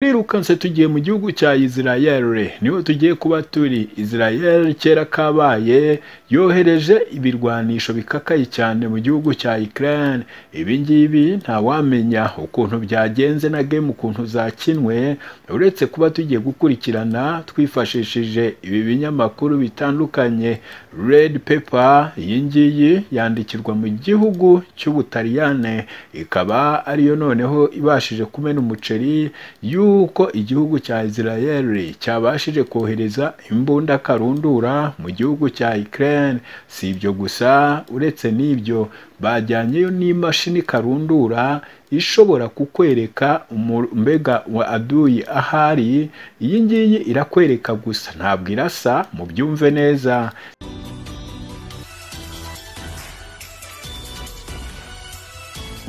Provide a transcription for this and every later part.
turirukanse tugiye mu gihugu cya Israel niho tugiye kuba turi Israel kera kabaye yohereje ibirwanisho bikakaye cyane mu gihugu cya Ukraine ibi ngibi ntawamenya ukuntu byagenze na game ukuntu zakinwe uretse kuba tugiye gukurikirana twifashishije ibi binyamakuru bitandukanye Red Pepper iyi ngiyi yandikirwa mu gihugu cy'Ubutaliyane ikaba ariyo noneho ibashije kumena umuceri yu yuko igihugu cya Israel cyabashije kohereza imbunda karundura mu gihugu cya Ukraine si ibyo gusa uretse n'ibyo bajyanyeyo n'imashini karundura ishobora kukwereka mbega wa aduyi ahari iyi ngiyi irakwereka gusa ntabwo irasa mubyumve neza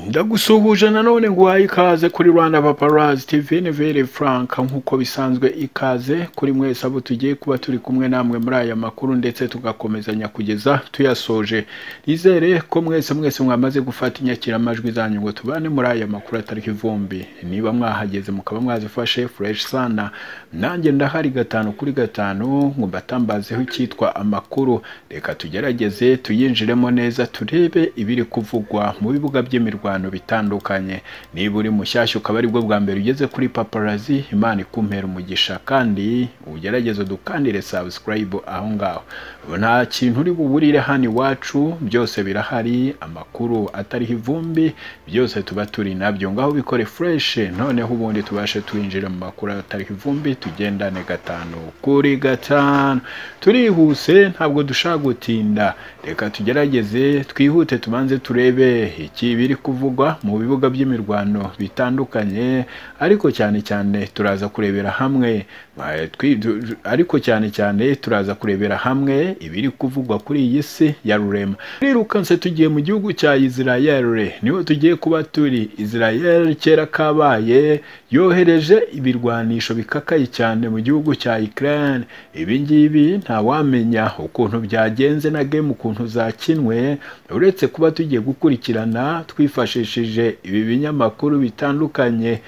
ndagusuhuje nanone ngo uhaye ikaze kuri rwanda paparazi tv ni vere frank nk'uko bisanzwe ikaze kuri mwese abo tugiye kuba turi kumwe namwe muri aya makuru ndetse tugakomezanya kugeza tuyasoje nizere ko mwese mwese mwamaze gufata inyakiramajwi zanyu ngo tubane muri aya makuru atarika ivumbi niba mwahageze mukaba mwazifashe fureshi sana nanjye ndahari gatanu kuri gatanu ngo mbatambazeho icyitwa amakuru reka tugerageze tuyinjiremo neza turebe ibiri kuvugwa mu bibuga by'imirwano bitandukanye niba uri mushyashya ukaba aribwo bwa mbere ugeze kuri paparazi imana ikumpera umugisha kandi ugerageze dukandire sabusikarayibu aho ngaho nta kintu uri buburire hano iwacu byose birahari amakuru atariho ivumbi byose tuba turi nabyo ngaho bikore fureshi noneho ubundi tubashe twinjira mu makuru atariho ivumbi tugendane gatanu kuri gatanu turihuse ntabwo dushaka gutinda reka tugerageze twihute tubanze turebe ikibiri kuvuga mu bibuga by'imirwano bitandukanye ariko cyane cyane turaza kurebera hamwe ariko cyane cyane turaza kurebera hamwe ibiri kuvugwa kuri iyi si ya rurema turirukanse tugiye mu gihugu cya Israel niho tugiye kuba turi Israel kera kabaye yohereje ibirwanisho bikakaye cyane mu gihugu cya Ukraine ibi ngibi ntawamenya ukuntu byagenze na game ukuntu zakinwe uretse kuba tugiye gukurikirana twifashe twifashishije ibi binyamakuru bitandukanye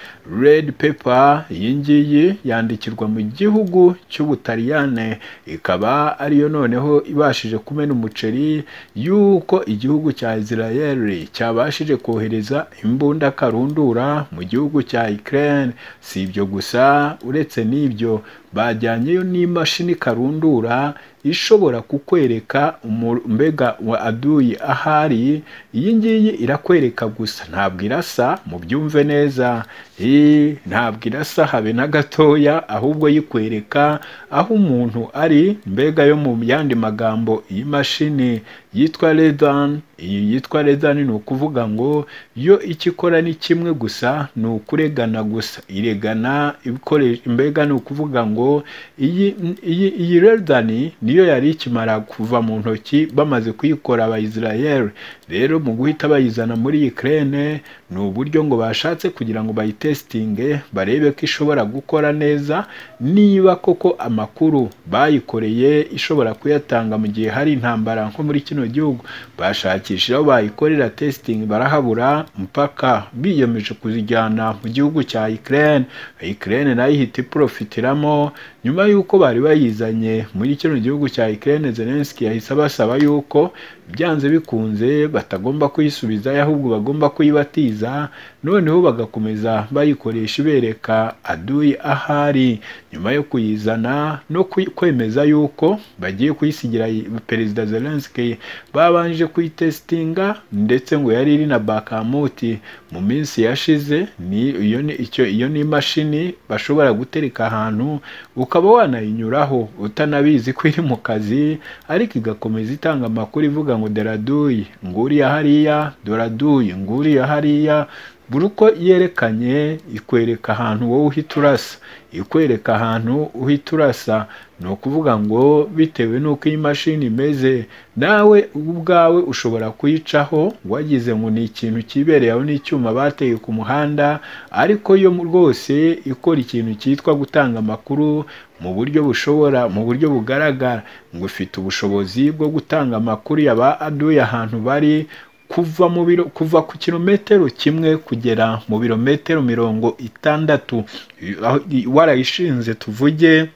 Red Pepper iyi ngiyi yandikirwa mu gihugu cy'Ubutaliyane ikaba ariyo noneho ibashije kumena umuceri yuko igihugu cya Israel cyabashije kohereza imbunda karundura mu gihugu cya Ukraine si ibyo gusa uretse n'ibyo bajyanyeyo n'imashini karundura ishobora kukwereka mbega wa aduyi ahari iyi ngiyi irakwereka gusa ntabwo irasa mubyumve neza ntabwo irasa habe na gatoya ahubwo yikwereka aho umuntu ari mbega yo mu yandi magambo iyi mashini yitwa redani iyi yitwa redani ni ukuvuga ngo yo icyo ikora ni kimwe gusa ni ukuregana gusa iregana mbega ni ukuvuga ngo iyi redani ni niyo yari ikimara kuva mu ntoki bamaze kuyikora abayisirayeli rero mu guhita bayizana muri Ukraine ni uburyo ngo bashatse kugira ngo bayitesitinge barebe ko ishobora gukora neza niba koko amakuru bayikoreye ishobora kuyatanga mu gihe hari intambara nko muri kino gihugu bashakisha aho bayikorera tesitingi barahabura mpaka biyemeje kuzijyana mu gihugu cya Ukraine Ukraine nayo ihita iprofitiramo nyuma y'uko bari bayizanye muri kino gihugu gihugu cya Ukraine Zelensky yahise abasaba yuko byanze bikunze batagomba kuyisubizayo ahubwo bagomba kuyibatiza noneho bagakomeza bayikoresha ibereka aduyi ahari nyuma yo kuyizana no kwemeza yuko bagiye kuyisigira Perezida Zelensky babanje kuyitesitinga ndetse ngo yari iri na bakamuti mu minsi yashize ni iyo ni icyo iyo ni imashini bashobora gutereka ahantu ukaba wanayinyuraho utanabizi ko iri mu kazi ariko igakomeza itanga amakuru ivuga ngo doraduyi nguriya hariya doraduyi nguriya hariya buri uko yerekanye ikwereka ahantu wowe uhita urasa ikwereka ahantu uhita urasa ni ukuvuga ngo bitewe n'uko iyi mashini imeze nawe ubwawe ushobora kuyicaho wagize ngo ni ikintu kibereye aho n'icyuma bateye ku muhanda ariko yo rwose ikora ikintu cyitwa gutanga amakuru mu buryo bushobora mu buryo bugaragara ngo ufite ubushobozi bwo gutanga amakuru yaba aduye ahantu bari kuva mu biro kuva ku kilometero kimwe kugera mu birometero mirongo itandatu aho warayishinze tuvuge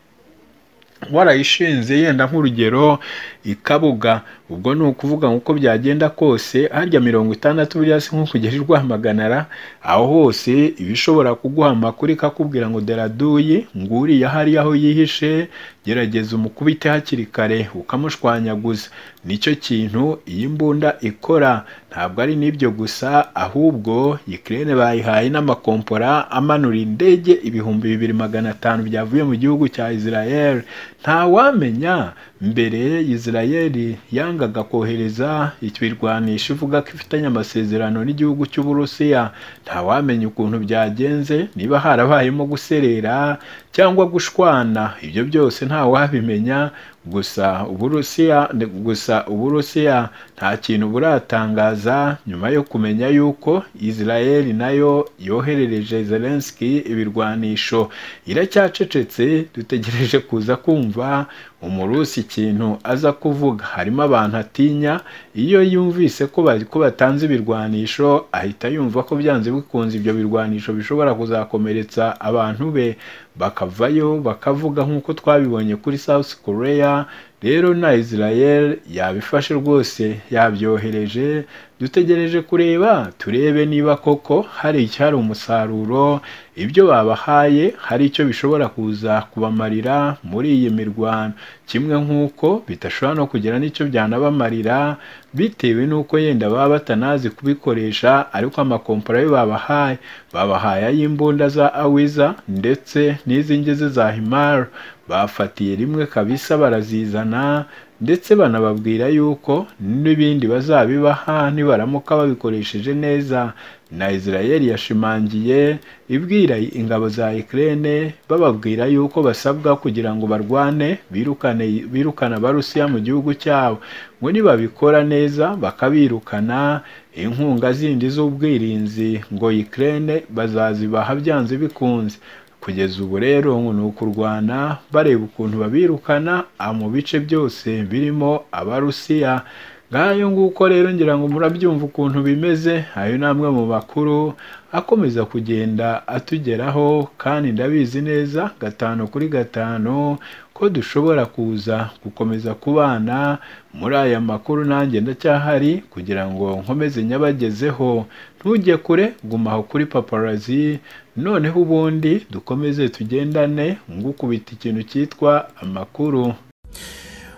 warayishinze yenda nk'urugero ikabuga ubwo ni ukuvuga nk'uko byagenda kose harya mirongo itandatu buriya si nk'ukugera i rwamaganara aho hose iba ishobora kuguha amakuru ikakubwira ngo deraduye nguriya hariya aho yihishe gerageza umukubite hakiri kare ukamushwanyaguza nicyo kintu iyi imbunda ikora ntabwo ari n'ibyo gusa ahubwo ikirere bayihaye n'amakompora amanura indege ibihumbi bibiri magana atanu byavuye mu gihugu cya israel ntawamenya mbere israeli yangaga kohereza ibirwanisho ivuga ko ifitanye amasezerano n'igihugu cy'uburusiya ntawamenya ukuntu byagenze niba harabayemo guserera cyangwa gushwana ibyo byose ntawabimenya gusa uburusiya gusa uburusiya nta kintu buratangaza nyuma yo kumenya yuko israel nayo yoherereje zelenski ibirwanisho iracyacecetse dutegereje kuza kumva umurusi ikintu aza kuvuga harimo abantu atinya iyo yumvise ko batanze ibirwanisho ahita yumva ko byanze bikunze ibyo birwanisho bishobora kuzakomeretsa abantu be bakavayo bakavuga nk'uko twabibonye kuri south korea rero na israel yabifashe rwose yabyohereje dutegereje kureba turebe niba koko hari icyari umusaruro ibyo babahaye hari icyo bishobora kuza kubamarira muri iyi mirwano kimwe nk'uko bidashobora no kugira n'icyo byanabamarira bitewe n'uko yenda baba batanazi kubikoresha ariko amakompora yo babahaye babahaye ay'imbunda za awiza ndetse n'iz'ingeze za himara bafatiye rimwe kabisa barazizana ndetse banababwira yuko n'ibindi bazabibaha nibaramuka babikoresheje neza na israel yashimangiye ibwira ingabo za Ukraine bababwira yuko basabwa kugira ngo barwane birukane birukana abarusiya mu gihugu cyabo ngo nibabikora neza bakabirukana inkunga zindi z'ubwirinzi ngo Ukraine bazazibaha byanze bikunze kugeza ubu rero ni ukurwana bareba ukuntu babirukana mu bice byose birimo abarusiya ngayo nguko rero ngira ngo murabyumva ukuntu bimeze ayo ni amwe mu makuru akomeza kugenda atugeraho kandi ndabizi neza gatanu kuri gatanu ko dushobora kuza gukomeza kubana muri aya makuru nanjye ndacyahari kugira ngo nkomeze nyabagezeho ntujye kure gumaho kuri paparazi noneho ubundi dukomeze tugendane ngukubita ikintu cyitwa amakuru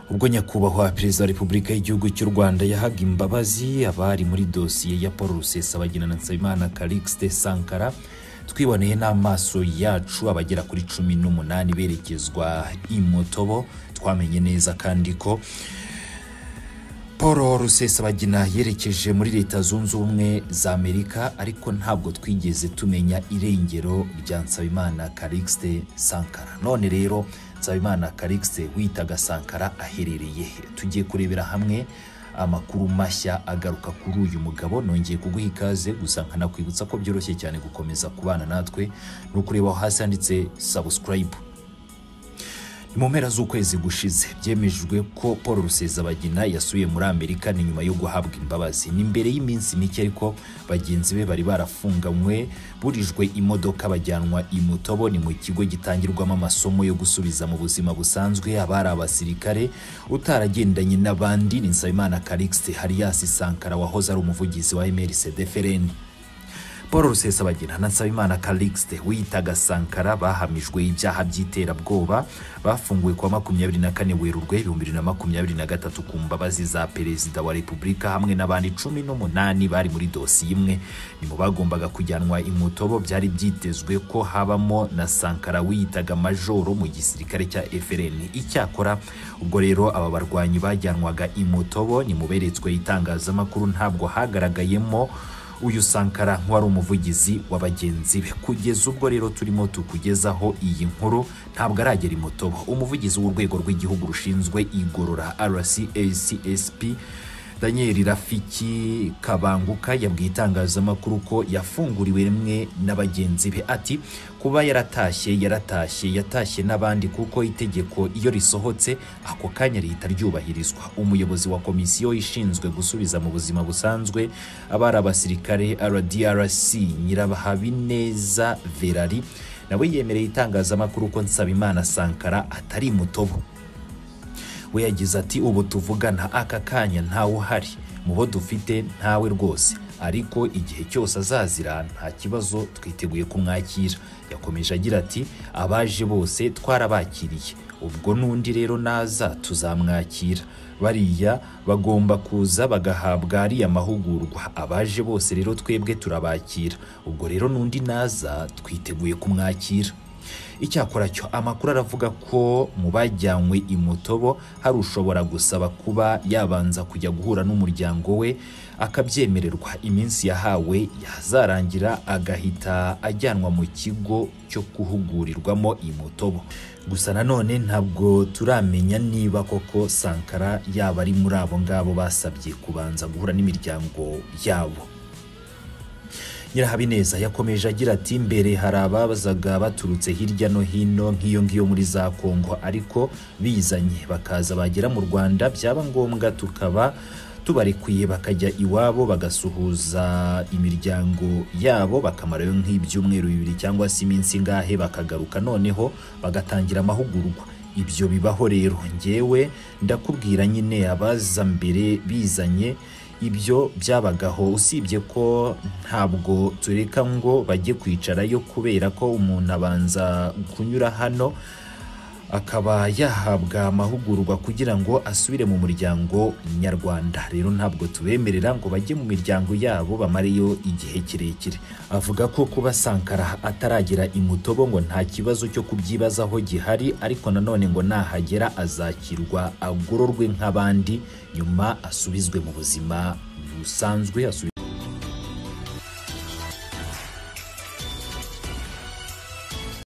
ubwo nyakubahwa perezida wa repubulika y'igihugu cy'u rwanda yahaga imbabazi abari muri dosiye ya paul rusesabagina na nsabimana calixte sankara twiboneye n'amaso yacu abagera kuri cumi n'umunani berekezwa i motobo twamenye neza kandi ko paul rusesabagina yerekeje muri leta zunze ubumwe za amerika ariko ntabwo twigeze tumenya irengero rya nsabimana calixte sankara none rero nsabimana karikise witaga sankara aherereye he tugiye kurebera hamwe amakuru mashya agaruka kuri uyu mugabo nongeye kuguha ikaze gusa nkanakwibutsa ko byoroshye cyane gukomeza kubana natwe ni ukureba aho hasi handitse sabusikarayibu ni mu mpera z'ukwezi gushize byemejwe ko paul rusezabagina yasubiye muri amerika ni nyuma yo guhabwa imbabazi ni mbere y'iminsi mike ariko bagenzi be bari barafunganywe burijwe imodoka bajyanwa i mutobo ni mu kigo gitangirwamo amasomo yo gusubiza mu buzima busanzwe abari abasirikare utaragendanye n'abandi ni nsabimana karikisite hariyasi sankara wahoze ari umuvugizi wa emerisede paul rusesabagina na nsabimana karikisite wiyitaga sankara bahamijwe ibyaha by'iterabwoba bafunguwe kwa makumyabiri na kane werurwe ibihumbi bibiri na makumyabiri na gatatu ku mbabazi za perezida wa repubulika hamwe n'abandi cumi n'umunani bari muri dosiye imwe ni mu bagombaga kujyanwa imutobo byari byitezwe ko habamo na sankara wiyitaga majoro mu gisirikare cya efereni icyakora ubwo rero aba barwanyi bajyanwaga imutobo ni mu beretswe itangazamakuru ntabwo hagaragayemo uyu sankara nk'uwari umuvugizi wa bagenzi be kugeza ubwo rero turimo tukugezaho iyi nkuru ntabwo aragera imutobo umuvugizi w'urwego rw'igihugu rushinzwe igorora rcacsp daniel rafiki kabanguka yabwiye itangazamakuru ko yafunguriwe rimwe na bagenzi be ati kuba yaratashye yaratashye yatashye n'abandi kuko itegeko iyo risohotse ako kanya rihita ryubahirizwa umuyobozi wa komisiyo ishinzwe gusubiza mu buzima busanzwe abari abasirikare rdrc nyirahabineza verari nawe yemereye itangazamakuru ko nsabimana sankara atari mutobo we yagize ati ubu tuvugana aka kanya ntawe uhari mu bo dufite ntawe rwose ariko igihe cyose azazira nta kibazo twiteguye kumwakira yakomeje agira ati abaje bose twarabakiriye ubwo n'undi rero naza tuzamwakira bariya bagomba kuza bagahabwa ariya mahugurwa abaje bose rero twebwe turabakira ubwo rero n'undi naza twiteguye kumwakira icyakora cyo amakuru aravuga ko mu bajyanywe i mutobo hari ushobora gusaba kuba yabanza kujya guhura n'umuryango we akabyemererwa iminsi yahawe yazarangira agahita ajyanwa mu kigo cyo guhugurirwamo i mutobo gusa nanone ntabwo turamenya niba koko sankara yaba ari muri abo ngabo basabye kubanza guhura n'imiryango yabo nyirahabineza yakomeje agira ati mbere hari ababazaga baturutse hirya no hino nk'iyo ngiyo muri za kongo ariko bizanye bakaza bagera mu rwanda byaba ngombwa tukaba tubarekuye bakajya iwabo bagasuhuza imiryango yabo bakamarayo nk'ibyumweru bibiri cyangwa se iminsi ingahe bakagaruka noneho bagatangira amahugurwa ibyo bibaho rero ngewe ndakubwira nyine abaza mbere bizanye ibyo byabagaho usibye ko ntabwo tureka ngo bajye kwicarayo kubera ko umuntu abanza kunyura hano akaba yahabwa amahugurwa kugira ngo asubire mu muryango nyarwanda rero ntabwo tubemerera ngo bajye mu miryango yabo bamareyo igihe kirekire avuga ko kuba sankara ataragera i mutobo ngo nta kibazo cyo kubyibazaho gihari ariko nanone ngo nahagera azakirwa agororwe nk'abandi nyuma asubizwe mu buzima busanzwe asubizwe